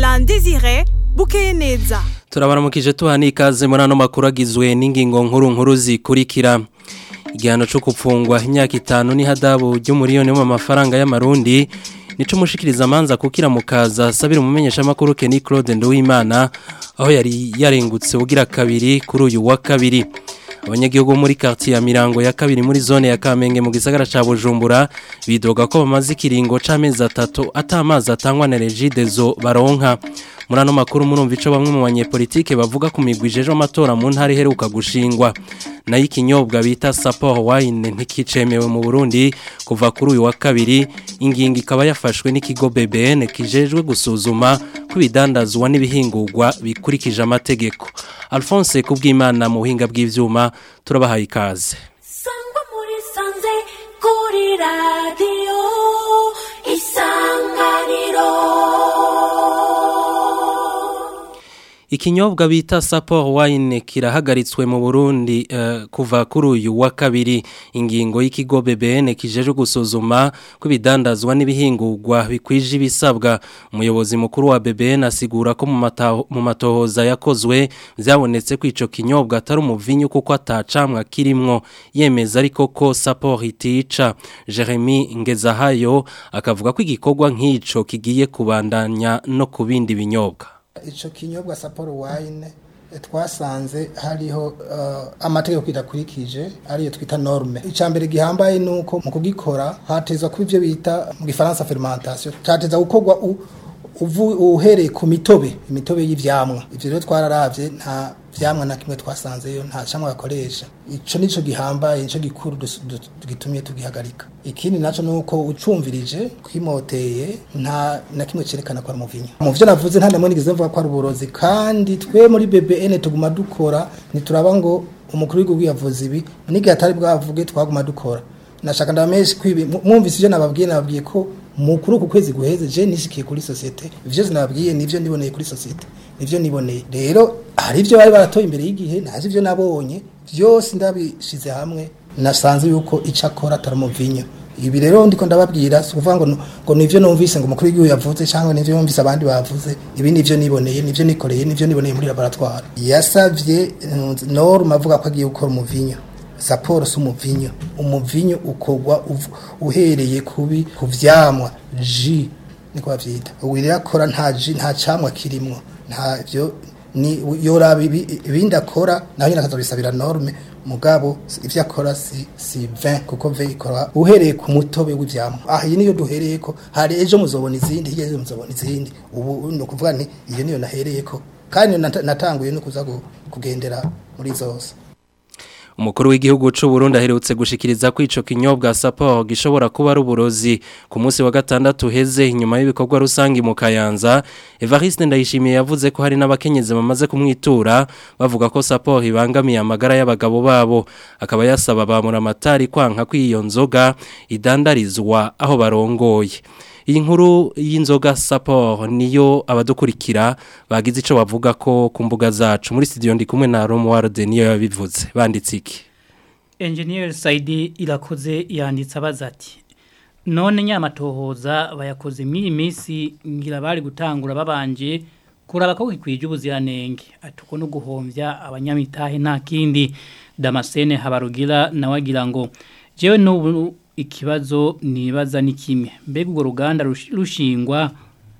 Alain Désiré bukeye neza turabaramukije tuhana ikaze muri ano makuru agizwe n'ingingo nkuru nkuru zikurikira igihano cyo gupfungwa imyaka itanu n'ihadabu ry'umuriyoni w'amafaranga y'amarundi nico mushikiriza amanza kukira mukaza sabira umumenyesha makuru Kenny Claude Nduwimana aho yari yarengutse ugira kabiri kuri uyu wa kabiri abanyagihugu muri quartier ya Mirango ya kabiri muri zone ya Kamenge mu gisagara ca Bujumbura bidoga ko bamaze ikiringo c'amezi atatu atamazi atangwa na Regidezo baronka muri ano makuru murumva ico bamwe mu banyepolitike bavuga ku migwi jeje amatora mu ntara iheruka gushingwa nayo ikinyobwa bita Sapporo wine ntikicemewe mu Burundi kuva kuri uyu wa kabiri ingingo ikaba yafashwe n'ikigo BBN kijejwe gusuzuma ko ibidandazwa n'ibihingurwa bikurikije amategeko Alphonse kubwimana mu buhinga bw'ivyuma turabahaye ikaze sangwa muri sanze kuri radiyo isanganiro Ikinyobwa bita Sapporo wine kirahagaritswe mu Burundi uh, kuva kuri uyu wa kabiri ingingo y'ikigo BBN kijeje gusuzuma ko bidandazwa n'ibihingurwa bikwije ibisabwa umuyobozi mukuru wa BBN asigura ko mu matohoza yakozwe byabonetse ko ico kinyobwa atari umuvinyu kuko atacamwa kirimwo yemeza ariko ko Sapporo itica Jeremy Ngezahayo akavuga ko igikorwa nk'ico kigiye kubandanya no kubindi binyobwa icyo kinyobwa saporo wayine twasanze hariho amategeko kidakurikije ariyo twita norme icya mbere gihambaye ni uko mu kugikora hateza kuba ibyo bita mu gifaransa fermentation cyateza gukorwa uhereye ku mitobe imitobe y'ibyamwa ibyo rero twararabye nta vyamwa na kimwe twasanzeyo nta camwa bakoresha ico nico gihambaye nico gikuru gitumye tugihagarika ikindi naco nuko ucumvirije kwimoteye nta na kimwe cerekana ko ari umuvinyo mu vyo navuze nta namwe nigeze mvuga ko ari uburozi kandi twe muri BBN tuguma dukora nituraba ngo umukuru w'igihugu yavuze ibi n'igihe atari bwavuge twaguma dukora nashaka ndameshe kwibi mwumvise ivyo nababwiye nababwiye ko mukuru ku kwezi guheze je nishikiye kuri societe ivyo sinababwiye nivyo niboneye kuri societe nivyo niboneye rero hari ivyo bari baratoye imbere y'igihe ntazi ivyo nabonye byose ndabishize hamwe nasanze yuko ico akora atari umuvinyo ibi rero ndiko ndababwira si ukuvuga ngo ngo nivyo numvise ngo umukuru w'igihugu yavuze cyangwa nivyo numvise abandi bavuze ibi nivyo niboneye nivyo nikoreye nivyo niboneye muri laboratoire yasavye norme avuga ko agiye gukora umuvinyo saporo si umuvinyo umuvinyo ukorwa uhereye kubi ku vyamwa ji niko bavyita ubu rero akora nta ji nta camwa kirimwo nta vyo ni yoraba ibindi akora naho nyine akazobisabira norme mugabo ivyo akora si si 20 kuko ve ikora uhereye ku mutobe w'ivyamwa ah iyi niyo duhereye ko hari ejo muzobona izindi hirya muzobona izindi ubu no kuvuga nti iyo niyo nahereyeko kandi natanguye no kuza kugendera muri zose umukuru w'igihugu cy'u Burundi aherutse gushikiriza ko ico kinyobwa Sapporo gishobora kuba ari uburozi ku munsi wa gatandatu heze inyuma y'ibikorwa rusangi mu Kayanza Evariste Ndayishimiye yavuze ko hari n'abakenyezi bamaze kumwitura bavuga ko Sapporo ibangamiye amagara y'abagabo babo akaba yasaba bamura amatari kwanka kw'iyo nzoga idandarizwa aho barongoye iyi nkuru y'inzoga Sapporo niyo abadukurikira bagize ico bavuga ko ku mbuga zacu muri studio ndi kumwe na Romuald niyo yabivuze banditse iki Engineer Saidi irakoze yanditse abaza ati none nyamatohoza bayakoze muri minsi ngira bari gutangura babanje kuraba ko gikwije ubuziranenge atuko no guhomvya abanyamitahe nta kindi Damascene habarugira nawagira ngo jewe n'ubu ikibazo nibaza ni kimwe mbega urwo ruganda rushingwa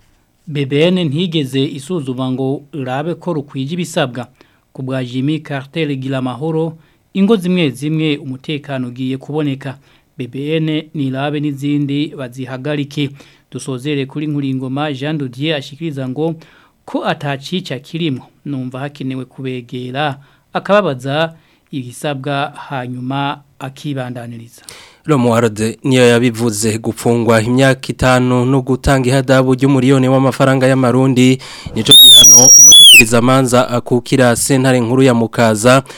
BBN ntigeze isuzuma ngo urabe ko rukwije ibisabwa ku bwa Jimmy Carter Gilamahoro ingo zimwe zimwe umutekano ugiye kuboneka BBN nirabe n'izindi bazihagarike dusozere kuri nkuringoma Jean Dodier ashikiriza ngo ko atacica kirimo numva hakenewe kubegera akababaza ibisabwa hanyuma akibandaniriza Romuald niyo yabivuze gupfungwa imyaka itanu no gutanga ihadabu ry'umuriyoni w'amafaranga y'amarundi nico gihano umushikiriza manza akukira sentare nkuru ya mukaza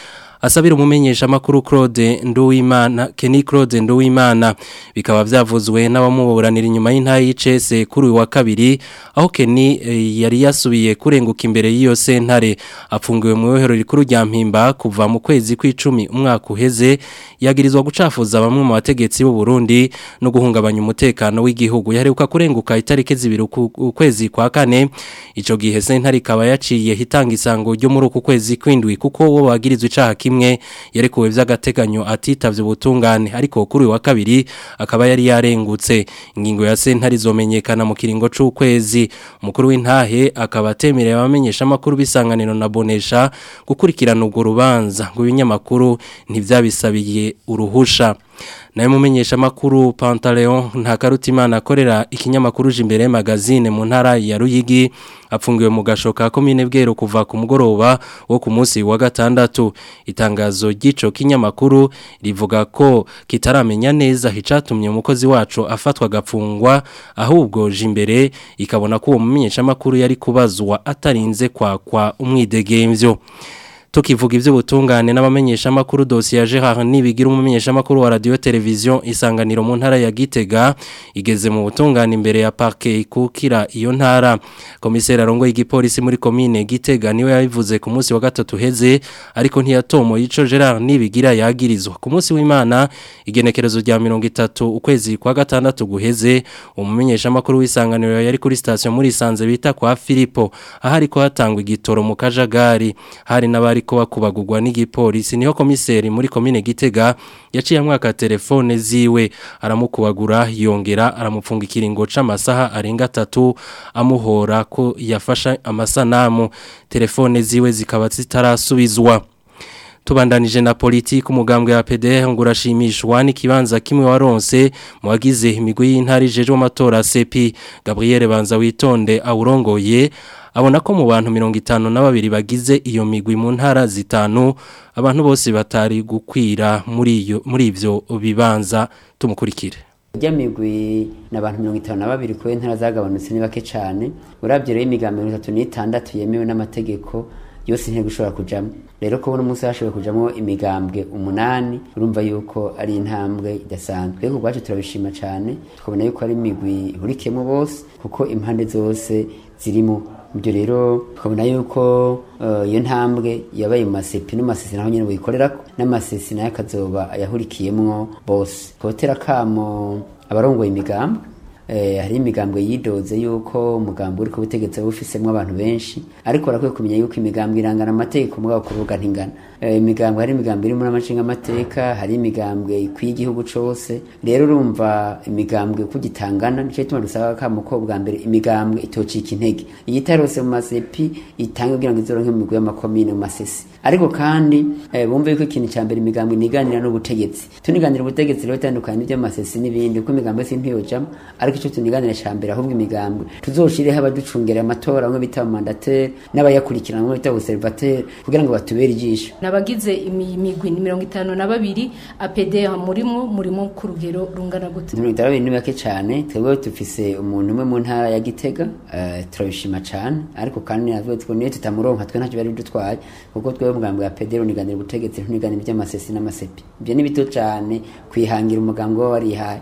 asabira umumenyesha makuru Claude Nduwimana Kenny Claude Nduwimana bikaba byavuzwe n'abamuburanira inyuma y'intayi y'icese kuri uyu wa kabiri aho Kenny eh, yari yasubiye kurenguka imbere y'iyo sentare apfungiwe mu yohero rikuru rya mpimba kuva mu kwezi kw'icumi umwaka uheze yagirizwa gucafuza bamwe mu bategetsi b'u Burundi no guhungabanya umutekano w'igihugu yaheruka kurenguka itariki zibiri uku- ukwezi kwa kane ico gihe sentare ikaba yaciye hitanga isango ryo muri uku kwezi kwindwi kuko wo wagirizwe icaha kimwe yarekuwe vy'agateganyo atitavye ubutungane ariko kuri uyu wa kabiri akaba yari yarengutse ingingo ya sentare izomenyekana mu kiringo c'ukwezi umukuru w'intahe akaba atemereye abamenyesha amakuru bisanganiro na bonesha gukurikirana urwo rubanza ngo ibinyamakuru ntivyabisabiye uruhusha nawe mumenyesha makuru Pantaleon ntakarutimana akorera ikinyamakuru jimbere magazine mu ntara ya Ruyigi apfungiwe mu gashoka komine bwero kuva ku mugoroba wo ku munsi wa gatandatu itangazo ry'ico kinyamakuru rivuga ko kitaramenya neza hicatumye umukozi wacu afatwa gapfungwa ahubwo jimbere ikabona ko uwo mumenyesha makuru yari kubazwa atarinze kwakwa umwidegemvyo tukivuga ivy'ubutungane n'abamenyesha makuru dossier ya Gerard Nibigira umumenyesha makuru wa radio television isanganiro mu ntara ya Gitega igeze mu butungane imbere ya parquet ikukira iyo ntara komiseri arongo y'igipolisi muri commune Gitega niwe yabivuze ku munsi wa gatatu heze ariko ntiyatomo ico Gerard Nibigira yagirizwa ku munsi w'Imana igenekerezo rya 30 ukwezi kwa gatandatu guheze umumenyesha makuru w'isanganiro yari kuri station muri Sanze bita kwa Filipo ahari ko hatangwa igitoro mu kajagari hari n'abari ko bakubagurwa n'igipolisi niho komiseri muri komine Gitega yaciye amwaka telefone ziwe aramukubagura yongera aramupfunga ikiringo c'amasaha arenga 3 amuhora ko yafasha amasanamu telefone ziwe zikaba zitarasubizwa tubandanije na politiki umugambwe wa PDR ngo urashimishwa n'ikibanza kimwe waronse mu wagize imigwi y'intari jeje amatora CP Gabriel Banza witonde awurongoye abona ko mu bantu mirongo itanu na babiri bagize iyo migwi mu ntara zitanu abantu bose batari gukwira muri iyo muri ivyo bibanza tumukurikire Ujya migwi ni abantu mirongo itanu na babiri kubera intara zagabanutse ni bake cyane urabye rero imigambi mirongo itatu n'itandatu yemewe n'amategeko yose ntego ishobora kujamo rero ko uno munsi hashoboye kujamo imigambwe umunani urumva yuko ari intambwe idasanzwe rero ubwacu turabishima cyane tukabona yuko ari imigwi ihurikiyemo bose kuko impande zose zirimo ibyo rero tukabona yuko eh, iyo ntambwe yabaye mu masepi no masesi naho nyine buyikorerako n'amasesi nayo akazoba ayahurikiyemwo bose kotera kamo abarongoye imigambwe eh, hari imigambwe yidoze yuko umugambi uri ku butegetsi buba ufisemwo abantu benshi ariko barakwiye kumenya yuko imigambwe irangana amategeko mugabo kuvuga ntingana eh, imigambwe hari imigambwe iri muri amacinga amateka hari imigambwe ikwiye igihugu cose rero urumva imigambwe kugitangana nico gituma dusaba kamo ko bwa mbere imigambwe itocika intege iyitarose mu masepi itange kugira ngo izoronke mu migwi y'amakomine mu masesi ariko kandi eh, bumve yuko ikintu ca mbere imigambwe niganira n'ubutegetsi tuniganira ubutegetsi rero itandukanye n'ivy'amasesi n'ibindi kuko imigambwe si ntiyojamo ariko ico tuniganira ca mbere ahubwo imigambwe tuzoshireho abaducungera amatora bamwe bita abamandateri n'abayakurikirana bamwe bita observateri kugira ngo batubere ijisho nabagize imi- imigwi ni mirongo itanu na babiri apd murimo murimo ku rugero rungana gute mirongo itanu ni bake cyane twebwe dufise umuntu umwe mu ntara ya gitega eh, turabishima cyane ariko kandi natwe twe niyo tutamuronka twe ntacyo bari dutwaye kuko twebwe umugambi wa pedero uniganira ubutegetsi ntuniganira iby'amasesi n'amasepi ibyo ni bito cyane kwihangira umugambi waba warihaye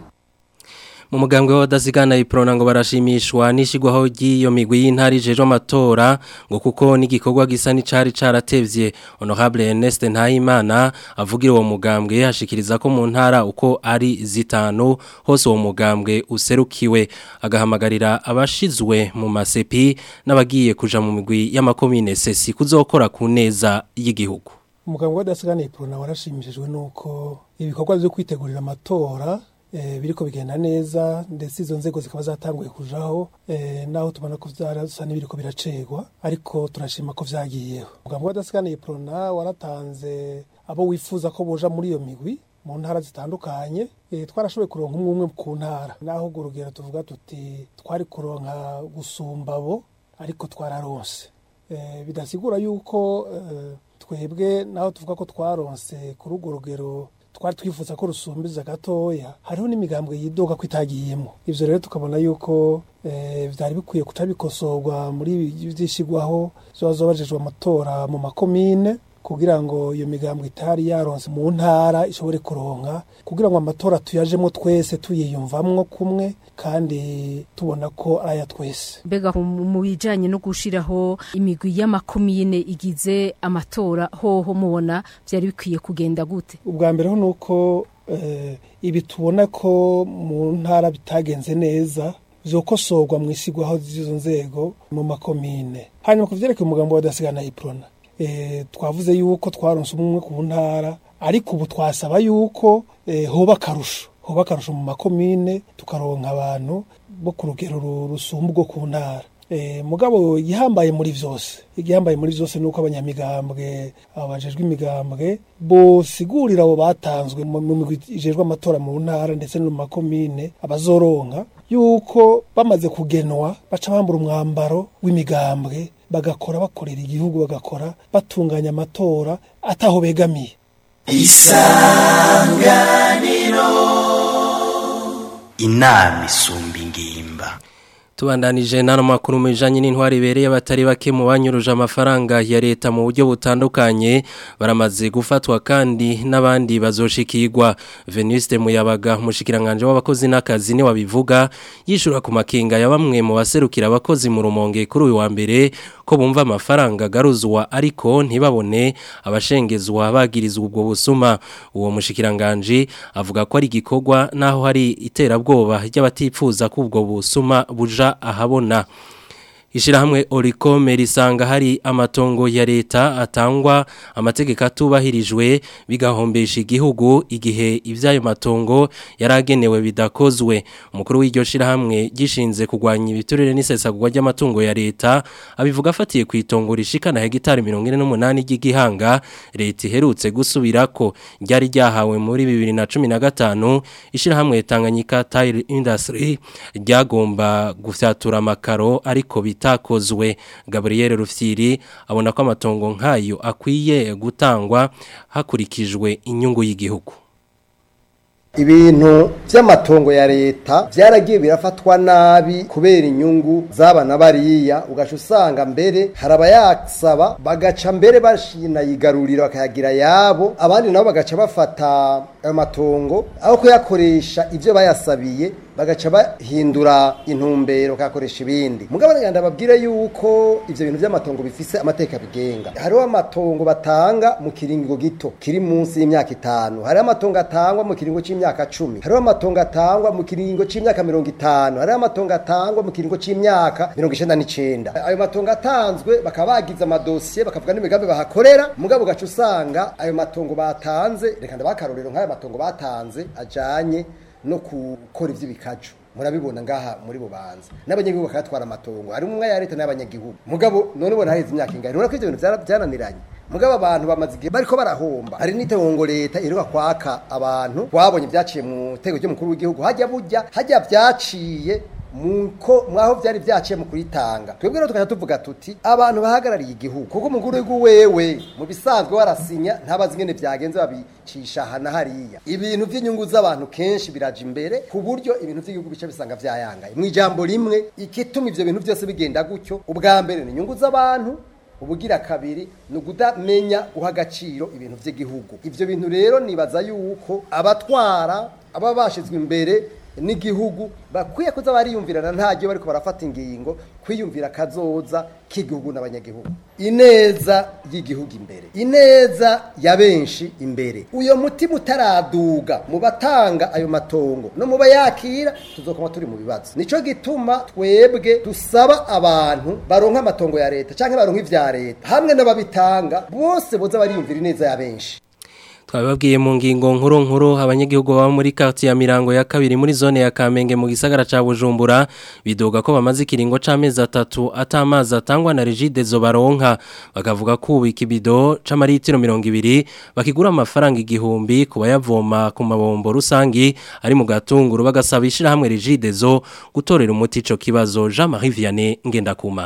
mu mugambwe w'abadasigana iprona ngo barashimishwa n'ishigwaho ry'iyo migwi y'intari jeje amatora ngo kuko n'igikorwa gisa n'icari caratevye honorable Ernest Ntayimana avugira uwo mugambwe yashikiriza ko mu ntara uko ari zitanu hose uwo mugambwe userukiwe agahamagarira abashizwe mu masepi n'abagiye kuja mu migwi y'amakomine sesi kuzokora ku neza y'igihugu umuganga w'adasigana iprona warashimishijwe nuko ibikorwa byo kwitegurira amatora eh, biriko bigenda neza ndetse izo nzego zikaba zatanguye kujaho eh, naho tubona ko vyarasa n'ibiriko biracegwa ariko turashima ko vyagiyeho umuganga w'adasigana iprona waratanze abo wifuza ko boja muri iyo migwi mu ntara zitandukanye eh, twarashoboye kuronka umwe umwe ku ntara naho urwo rugero tuvuga tuti twari kuronka gusumba abo ariko twararonse eh, bidasigura yuko eh, twebwe naho tuvuga ko twaronse kuri urwo rugero twari twifuza ko rusumbiza gatoya hariho n'imigambwe yidoga ko itagiyemo ivyo rero tukabona yuko eh, vyari bikwiye kuca bikosorwa muri ibi vyishigwaho zoba zobajejwe amatora mu makomine kugira ngo iyo migambwe itari yaronse mu ntara ishobore kuronka kugira ngo amatora tuyajemo twese tuyiyumvamwo kumwe kandi tubona ko ari aya twese mbega mu mu bijanye no gushiraho imigwi y'amakomine igize amatora hoho mubona vyari bikwiye kugenda gute ubwa mbere ho ni uko eh, ibi tubona ko mu ntara bitagenze neza vyokosorwa mu isigwaho z'izo nzego mu makomine hanyuma ku vyerekeye umugambo wadasigana iprona eh, twavuze yuko twaronse umwe ku ntara ariko ubu twasaba yuko eh, hoba akarusho hoba akarusho mu makomine tukaronka abantu bo ku rugero ru- rusumba ubwo ku ntara Eh, mugabo igihambaye muri vyose igihambaye muri vyose nuko abanyamigambwe abajejwe imigambwe bosigurira abo batanzwe mu mu migwi ijejwe amatora mu ntara ndetse no mu makomine abazoronka yuko bamaze kugenwa baca bambura umwambaro w'imigambwe bagakora bakorera igihugu bagakora batunganya amatora ataho begamiye inama isumba ingimba Tubandanije nano makuru mu bijanye n'intwari ibereye abatari bake mu banyuruje amafaranga ya leta mu buryo butandukanye baramaze gufatwa kandi n'abandi bazoshikirwa Venuste Muyabaga mushikiranganje w'abakozi n'akazi ni wabivuga yishura ku makenga ya bamwe mu baserukira abakozi mu rumonge kuri uyu wa mbere ko bumva amafaranga garuzwa ariko ntibabone abashengezwa bagirizwa ubwo busuma uwo mushikiranganje avuga ko ari igikorwa naho hari iterabwoba ry'abatipfuza ko ubwo busuma buja ahabona Ishirahamwe Oricome risanga hari amatongo ya leta atangwa amategeko atubahirijwe bigahombesha igihugu igihe ivyayo matongo yaragenewe bidakozwe umukuru w'iryo shirahamwe gishinze kugwanya ibiturire n'isesagurwa ry'amatungo ya leta abivuga afatiye ku itongo rishikana hegitari 48 ry'igihanga leta iherutse gusubirako ryari ryahawe muri 2015 ishirahamwe Tanganyika Tile Industry ryagomba gufyatura amakaro ariko bitakozwe Gabriel Rufyiri abona ko amatongo nkayo akwiye gutangwa hakurikijwe inyungu y'igihugu ibintu by'amatongo ya leta byaragiye birafatwa nabi kubera inyungu z'abana bariya ugaca usanga mbere hari abayasaba bagaca mbere bashinayigarurira bakayagira yabo abandi nabo bagaca bafata ayo matongo aho kuyakoresha ibyo bayasabiye bagaca bahindura intumbero bakayakoresha ibindi mugabo nyanda babwire yuko ivyo bintu by'amatongo bifise amateka bigenga hariho amatongo batanga mu kiringo gito kiri munsi y'imyaka itanu hariho amatongo atangwa mu kiringo c'imyaka cumi hariho amatongo atangwa mu kiringo c'imyaka mirongo itanu hariho amatongo atangwa mu kiringo c'imyaka mirongo icenda n'icenda ayo matongo atanzwe bakaba bagize amadosiye bakavuga n'imigambi bahakorera mugabo ugaca usanga ayo matongo batanze reka ndabakarorero nk'ayo matongo batanze ajanye no gukora ivy'ibikaju murabibona ngaha muri bubanza n'abanyagihugu bakayatwara amatongo hari umwe ya leta n'abanyagihugu mugabo none ubona haheze imyaka ingana urabona ko ivyo bintu vyara- vyananiranye mugabo abantu bamaze igihe bariko barahomba hari n'itongo leta iheruka kwaka abantu twabonye vyaciye mu tego ry'umukuru w'igihugu hajya burya hajya vyaciye muko mwaho vyari vyaciye mu kuritanga twebwe rero tukaca tuvuga tuti abantu bahagarariye igihugu kuko umukuru w'igihugu wewe mu bisanzwe warasinya ntabazi ingene vyagenze babicisha hana hariya ibintu vy'inyungu z'abantu kenshi biraja imbere ku buryo ibintu vy'igihugu bice bisanga vyayangaye mu ijambo rimwe igituma ivyo bintu vyose bigenda gutyo ubwa mbere ni inyungu z'abantu ubugira kabiri ni ukudamenya guha agaciro ibintu by'igihugu ibyo bintu rero nibaza yuko abatwara aba bashyizwe imbere n'igihugu bakwiye kuza bariyumvirana ntajyo bariko barafata ingingo kwiyumvira kazoza k'igihugu n'abanyagihugu ineza y'igihugu imbere ineza ya benshi imbere uyo mutima utaraduga mu batanga ayo matongo no mu bayakira tuzokoma turi mu bibazo nico gituma twebwe dusaba abantu baronka amatongo ya leta canke baronka ivya leta hamwe n'ababitanga bose boza bariyumvira ineza ya benshi twababwiye mu ngingo nkuru nkuru abanyagihugu baba muri quartier ya Mirango ya kabiri muri zone ya Kamenge mu gisagara ca Bujumbura bidoga ko bamaze ikiringo c'amezi atatu atamazi atangwa na Rigide zo baronka bakavuga ko ubika ibido c'amaritiro 200 bakigura amafaranga igihumbi kubayavoma ku mabombo rusangi ari mu gatunguru bagasaba ishira hamwe Rigide zo gutorera umuti ico kibazo Jean Marie Vianney ngenda kumana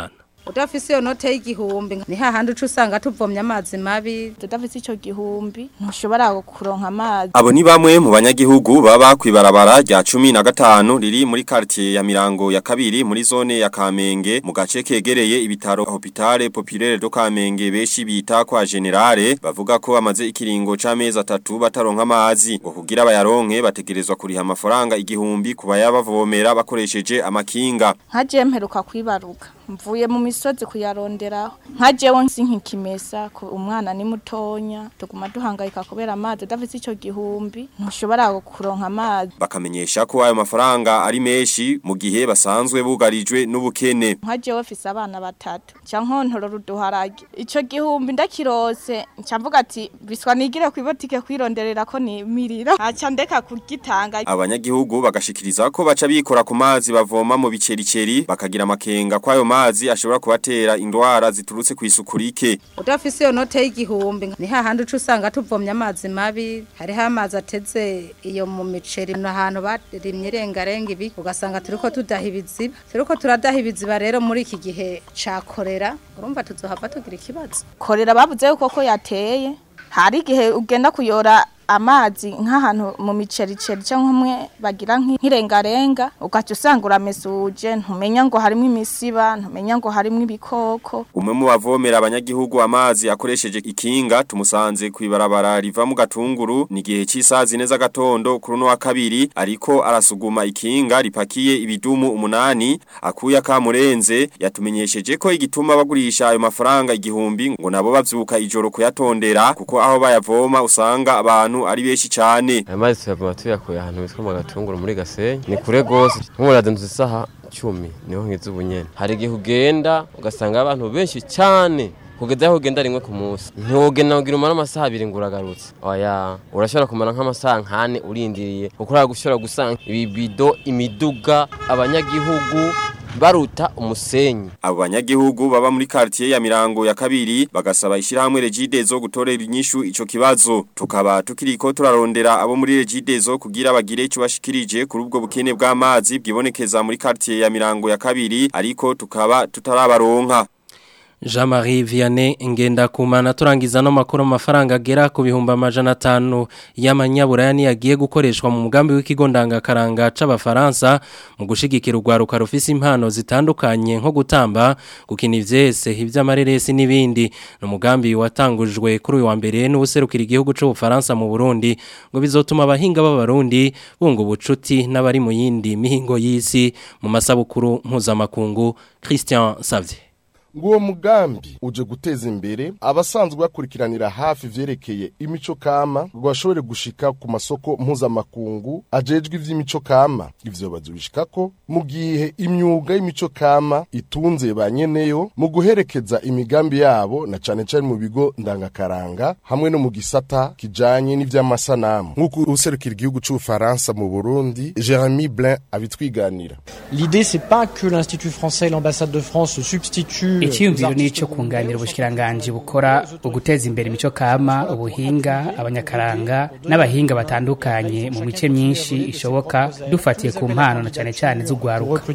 udafise iyo note y'igihumbi ni hahandi uca usanga tuvomye amazi mabi tudafise ico gihumbi ntushobora kuronka amazi Abo ni bamwe mu banyagihugu baba kwibarabara rya cumi na gatanu riri muri quartier ya Mirango ya kabiri muri zone ya Kamenge mu gace kegereye ibitaro Hopitale Populaire do Kamenge beshi bita kwa generale bavuga ko bamaze ikiringo c'amezi atatu bataronka amazi ngo kugira bayaronke bategerezwa kuriha amafaranga igihumbi kuba yabavomera bakoresheje amakinga nkaje mperuka kwibaruka mvuye mu misozi kuyaronderaho nkajewe nsi nk'ikimesa ku umwana ni mutonya tuguma duhangayika kubera amazi udafise ico gihumbi ntushobora kuronka amazi bakamenyesha ko ayo mafaranga ari menshi mu gihe basanzwe bugarijwe n'ubukene nkajewe fise abana batatu ca nkontorora uduharage ico gihumbi ndakirose nca mvuga ati biswa nigire kwibotike kwironderera ko nimirira aca ndeka kugitanga abanyagihugu bagashikiriza ko baca bikora ku mazi bavoma mu bicericeri bakagira amakenga ko ayo mazi ashobora kubatera indwara ziturutse ku isuku rike udafise iyo note y'igihumbi ni hahandi uca usanga tuvomye amazi mabi hariho amazi ateze iyo mu miceri ni ahantu barimye irengarenga ibi ugasanga turiko tudaha ibiziba turiko turadaha ibiziba rero muri iki gihe ca korera urumva tuzohava tugira ikibazo korera bavuze yuko ko yateye hari igihe ugenda kuyora amazi nk'ahantu mu micericeri cyangwa umwe bagira nk'irengarenga ugaca usanga uramesuje ntumenya ngo harimo imisiba ntumenya ngo harimo ibikoko umwe mu bavomera abanyagihugu amazi akoresheje ikinga tumusanze kwibarabara riva mu gatunguru ni gihe cy'isazi neza gatondo kuri no wa kabiri ariko arasuguma ikinga ripakiye ibidumu umunani akuya kamurenze yatumenyesheje ko igituma bagurisha ayo mafaranga igihumbi ngo nabo bavyuka ijoro kuyatondera kuko aho bayavoma usanga abantu ari benshi cyane amazi tuyavoma tuyakuye ahantu bitwa mu gatunguru muri gasenyi ni kure gose nk'umuradinzu isaha cumi niho nkiza ubunyene hari igihe ugenda ugasanga abantu benshi cyane kugeza aho ugenda rimwe ku munsi ntiwogenda kugira umara amasaha abiri ngo uragarutse oya urashobora kumara nk'amasaha nkane urindiriye kuko urashobora gusanga ibibido imiduga abanyagihugu baruta umusenyi abo banyagihugu baba muri quartier ya Mirango ya kabiri bagasaba ishirahamwe Regidezo gutorera inyishu ico kibazo tukaba tukiriko turarondera abo muri Regidezo kugira bagire ico bashikirije kuri ubwo bukene bw'amazi bwibonekeza muri quartier ya Mirango ya kabiri ariko tukaba tutarabaronka Jean-Marie Vianney ngenda kumana turangiza no makuru amafaranga agera ku bihumbi amajana atanu y'amanyaburayani yagiye gukoreshwa mu mugambi w'ikigo ndangakaranga c'abafaransa mu gushigikira urwaruka rufise impano zitandukanye nko gutamba gukina ivyese ivy'amareresi n'ibindi no mugambi watangujwe kuri uyu wa mbere n'ubuserukira igihugu c'ubufaransa mu Burundi ngo bizotuma abahinga b'abarundi bunga ubucuti n'abari mu yindi mihingo y'isi mu masabukuru mpuzamakungu Christian Savye Nguwo mugambi uje guteza imbere abasanzwe bakurikiranira hafi vyerekeye imico kama rwashobore gushika ku masoko mpuzamakungu ajejwe ivy'imico kama ivyo bazubishikako mu gihe imyuga y'imico kama itunze ba nyeneyo mu guherekeza imigambi yabo na cane cane mu bigo ndangakaranga hamwe no mu gisata kijanye n'ivy'amasanamu nk'uko userukira igihugu c'ubufaransa mu Burundi Jeremy Blin abitwiganira L'idée c'est pas que l'Institut français et l'ambassade de France se substituent icyiyumviro ni icyo kunganira ubushyiranganji bukora uguteza imbere imico kama ubuhinga abanyakaranga n'abahinga batandukanye mu mice myinshi ishoboka dufatiye ku mpano na cyane cyane z'ugwaruka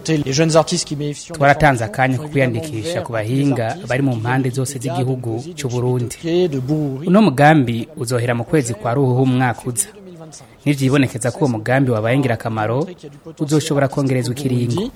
twaratanze akanya ko kwiyandikisha ku bahinga bari mu mpande zose z'igihugu cy'u Burundi uno mugambi uzohera mu kwezi kwa ruhuhu umwaka uza nivyibonekeza ko uwo mugambi wabaye ingirakamaro uzoshobora kongerezwa ikiringo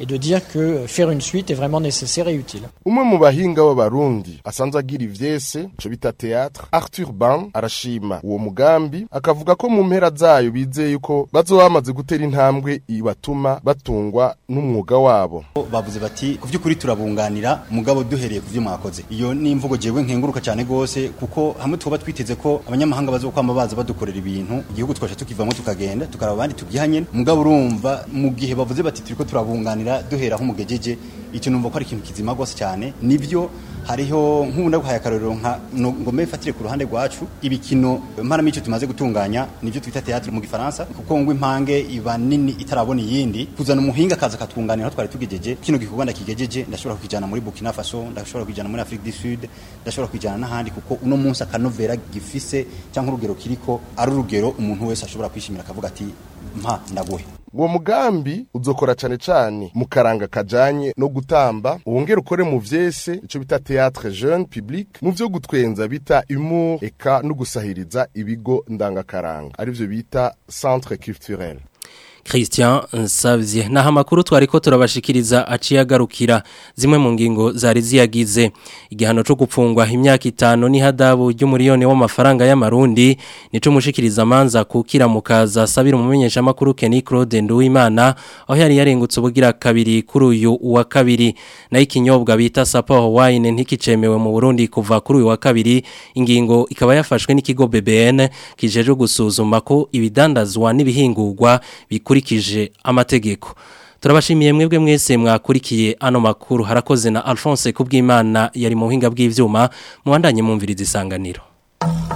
umwe mu bahinga b'abarundi asanzwe agira ivyese ico bita théâtre arthur ban arashima uwo mugambi akavuga ko mu mpera zayo bizeye yuko bazoba bamaze gutera intambwe ibatuma batungwa n'umwuga wabo bavuze bati ku by'ukuri turabunganira mugabo duhereye ku byo mwakoze iyo ni imvugo jewe nkenguruka cyane gose kuko hamwe twaba twiteze ko abanyamahanga bazokwama baza badukorera ibintu igihugu twasha tukivamo tukagenda tukaraba abandi tubyihanye mugabo urumva mu gihe bavuze bati turiko turabunganira duhera aho mugejeje icyo numva ko ari ikintu kizima gose cyane nivyo hariho nk'ubundi guhaya akarorero nka ngome fatire ku ruhande rwacu ibikino mparamico tumaze gutunganya nivyo twita théâtre mu gifaransa kuko ngo impange iba nini itarabona iyindi kuzana umuhinga kaza katwunganira aho twari tugejeje kino gikorwa ndakigejeje ndashobora kwijana muri Burkina Faso ndashobora kwijana muri Afrique du Sud ndashobora kwijana n'ahandi kuko uno munsi akanovera gifise cyangwa urugero kiriko ari urugero umuntu wese ashobora kwishimira akavuga ati mpa ndaguhe uwo mugambi uzokora cane cane mu karanga kajanye no gutamba wongera ukore mu vyese ico bita théâtre jeune public mu vyo gutwenza bita humour eka no gusahiriza ibigo ndangakaranga arivyo bita centre culturel Christian Nsavye naho amakuru twariko turabashikiriza aciye agarukira zimwe mu ngingo zari ziyagize igihano cyo gupfungwa imyaka itanu n'ihadabu ry'umuriyoni w'amafaranga y'amarundi nico mushikiriza amanza kukira mukaza sabira umumenyesha makuru Kenny Claude Nduwimana aho yari yarengutse ubugira kabiri kuri uyu wa kabiri na ikinyobwa bita Sapporo wine ntikicemewe mu Burundi kuva kuri uyu wa kabiri ingingo ikaba yafashwe n'ikigo BBN kijeje gusuzuma ko ibidandazwa n'ibihingurwa bikurikije amategeko turabashimiye mwebwe mwese mwakurikiye ano makuru harakoze na Alphonse kubw'Imana yari mu buhinga bw'ivyuma muwandanye mumviriza isanganiro